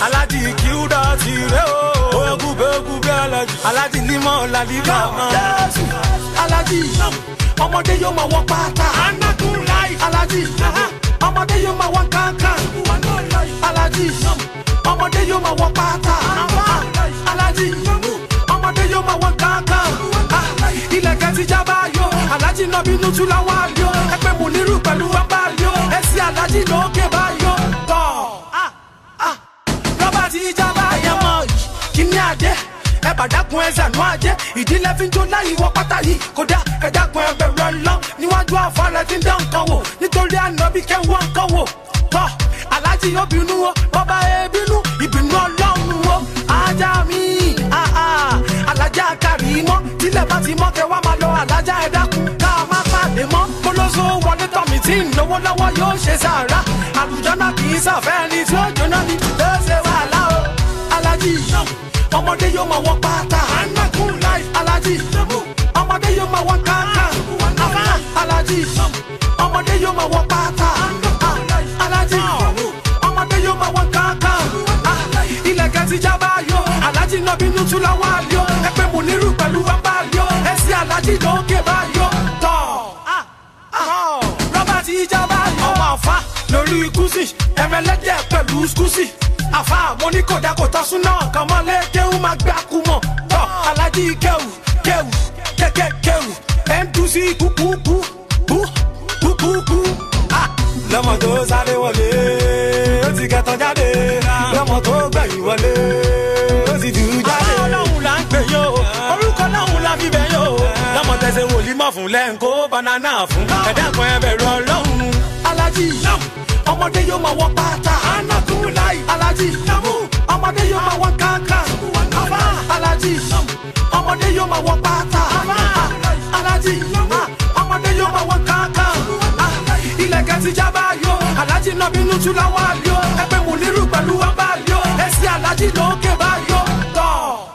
alájì kíúdà ti rẹ o. Oya kúbe kúbe alájì. Alájì límọ̀ làlíkà mọ́. Jésù alájì ọmọdé yóò máa wọ pátá. Anakun láì. alájì ọmọdé yóò máa wọ kankan. alájì ọmọdé yóò máa wọ pátá. alájì ọmọdé yóò máa wọ kankan. ilẹ̀kẹ̀ ti já báyọ̀ alájì náà bínú tún láwọn àlọ́ ẹgbẹ́ mú nírú pẹ̀lú bàbá àlọ́ ẹ̀sìn alájì lókè báyọ̀ tọ̀. rọ́bà ti já báyọ̀ mọ́ kíní àdé ẹ bá dákun ẹ sànú àjẹ ìdílé fi ń jó láyé wọ pátá yìí kódà ẹ dákun ẹ bẹ̀rù ọlọ́ níwájú àfọlẹ́ tí ń dán nǹkan wò nítorí ànábì kẹ́wọ́n nǹkan wò tọ́ aláàjì yóò bínú o bọ́bá ẹ bínú ìbínú ọlọ́run o ajá mi ah, ah, alájà kárí mọ́ tílẹ̀ bá ti mọ́ kẹ́ wá máa lọ alájà ẹ dákun ká má pàdé mọ́ kólóso wọlé tọ̀mí tí ń lówó lọ́wọ́ yóò ṣe sàrà àlùjọ́nà kì í sàfẹ́ ẹni tí ó jóná ni ló ṣe wàhálà o aláàjì ọmọdé yóò máa wọ pátá anakun láì aláàjì ọmọdé yóò máa wọ kankan àbá aláàjì ọmọdé yóò máa wọ pátá aláàjì ọmọdé yóò máa wọ kankan ilẹ̀kẹ̀ ti já báyọ̀ aláàjì náà bínú tún láwọn àlọ́ ẹgbẹ́ mú nírú pẹ̀lú bàbá àlọ́ ẹ̀sìn aláàjì lókè báyọ̀ tọ̀ rọ́bà ti já báyọ̀ ọmọ àfa lórí kùsì ẹ̀mẹ́lẹ́dẹ̀ pẹ̀lú kùsì àfa mo ní kò dákò tán súná kan mọ́lé kéwù máa gbé akú mọ̀ tọ́ alájí kéwù kéwù kéké kéwù mdc kúkúkú kú kúkúkú. lọ́mọ tó sáré wọlé ó ti kẹtàn jáde lọ́mọ tó gbẹ̀yìn wọlé ó ti jù ú jáde. ọlọ́run là ń pè yó orúkọ ọlọ́run la fi bẹ̀ yó. lọ́mọ tẹ̀sẹ̀ wòlíì mọ̀ fún lẹ́ńkó banana fún ẹ̀dẹ́kun ẹ bẹ̀rù ọlọ́run. alájí ọmọdé yóò máa wọ pátá anakun láì alájí ọmọdé yóò máa wọ kankan àbá alájí ọmọdé yóò máa wọ pátá alájí ọmọdé yóò máa wọ kankan ilẹ̀kẹ̀ ti já báyọ̀ alájí náà bínú tún láwọn àlọ́ ẹgbẹ́ mú nírú pẹ̀lú bàbá àlọ́ ẹ̀sìn alájí lókè báyọ̀ tọ̀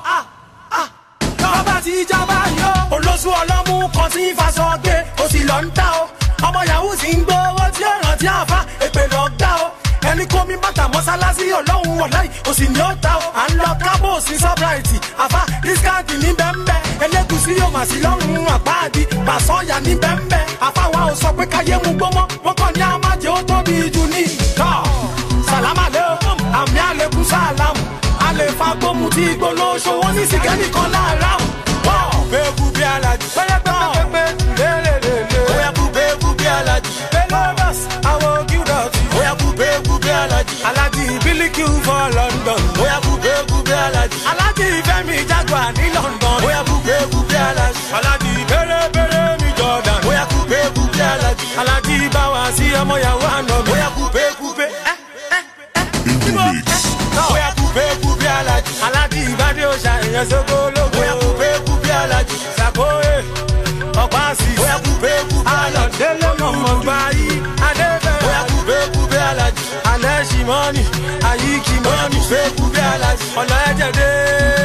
bàbá ti já báyọ̀ olóṣù ọlọ́mú kan tí ń faṣọ gbé o sì lọ ń ta o ọmọ yahoo sì ń gbowó tí ó rántí àfa èpè lọ gbá o ẹni kó mi bàtà mọ́sálásí ọlọ́run wọ̀láì o sì ní ó ta o à ń lọ kábò sí sọ́bráìtì àfa dískáàtì ní bẹ́ńbẹ́ ẹlẹ́gùsí yóò mà sí lọ́rùn àpáàdì pàṣọ́yà ní bẹ́ńbẹ́ àfa wa ò sọ pé káyé mu gbọ́mọ́ wọ́n kàn ní àmàjẹ́ ó tóbi jù ní tọ́ sàlámà lé o àmì àlékún sàlámù àlè fagbóhùn tí gbólóṣó wọn ní sìkẹ́nì kan láàárọ̀ kúbe kúbe alájì. pẹ́lẹ́pẹ́lẹ́pẹ́ lélelele. Oya kúbe kúbe alájì. Belovers, àwọn Gildọ̀tì. Oya kúbe kúbe alájì. Alájí Bílíkì for London. Oya kúbe kúbe alájì. Alájí Fẹ́mi Jaguar ní London. Oya kúbe kúbe alájì. Alájí Bẹ́rẹ́bẹ́rẹ́ mi Jordan. Oya kúbe kúbe alájì. Alájí Báwa sí ọmọ yàwó àná mi. Oya kúbe kúbe. In the mix. Oya kúbe kúbe alájì. Alájí Ìbádé Òṣà èèyàn sóko ológo. Oya kúbe kúbe alájì. Sàkóyè ọ̀pá sí. Oya kúbe kúbe alájì. Alọ̀délé mọ̀mọ́ gbáyé. Adébẹ̀rẹ̀. Oya kúbe kúbe alájì. Alẹ́ ṣì mọ́nì. Àyíkí Oya mọ́nì. kúbe kúbe alájì. Ọ̀nà ẹ̀jẹ̀ dé.